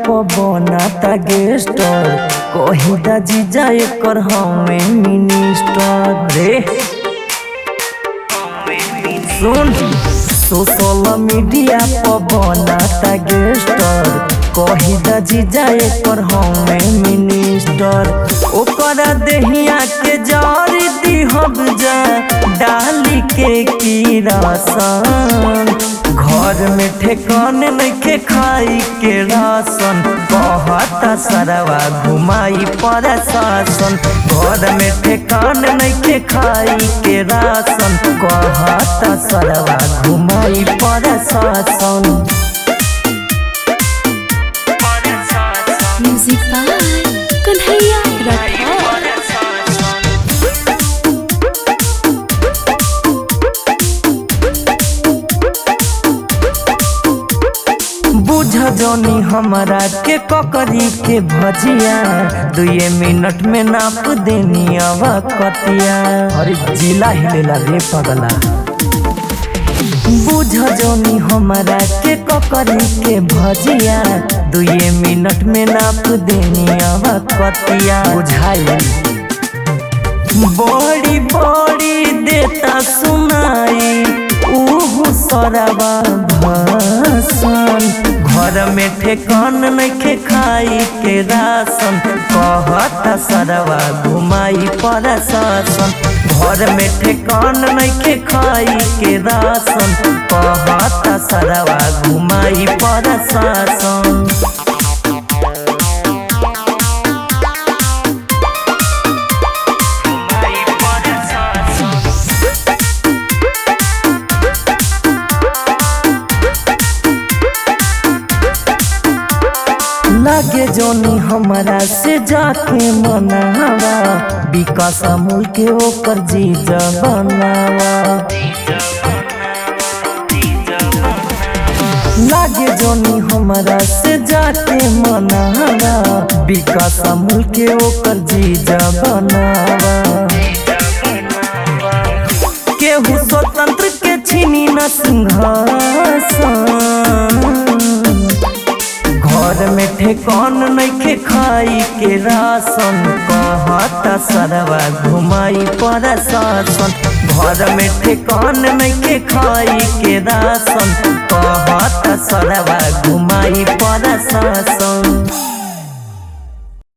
पवनाता गेस्टर कहिदा जीजा एकर हमें मिनिस्टर रे सुन सोशल मीडिया पवनाता गेस्टर कहिदा जीजा एकर हमें मिनिस्टर ओकरा देहिया के जरी दिहब जा डाली के की रासन घर में ठेकान नइखे खाई के राशन कहता सरवा घुमाई पर शासन घर में ठेकान नइखे खाई के राशन कहता सरवा घुमाई पर शासन म्यूजिक बाय कन्हैया राठौर बुझ जनी हमरा के ककरी के भजिया दुए मिनट में नाप देनी अब कतिया अरे जिला हिलेला रे पगला बुझ जनी हमरा के ककरी के भजिया दुए मिनट में नाप देनी अब कतिया बुझाई बड़ी बड़ी देता सुनाई उहु सरवा भाषण घर में ठेकान नइखे खाई के राशन कहता सरवा घुमाई पर शासन घर में ठेकान नइखे खाई के राशन कहता सरवा घुमाई पर शासन लागे जोनी हमरा से जाके मनावा विकास अमूल के ओकर जीजा बनावा लागे जोनी हमरा से जाके मनावा विकास अमूल के ओकर जीजा बनावा केहू स्वतंत्र के छीनी न सिंहासन घर में ठेकान नइखे खाई के राशन कहता सरवा घुमाई पर शासन घर में ठेकान नइखे खाई के राशन कहता सरवा घुमाई पर शासन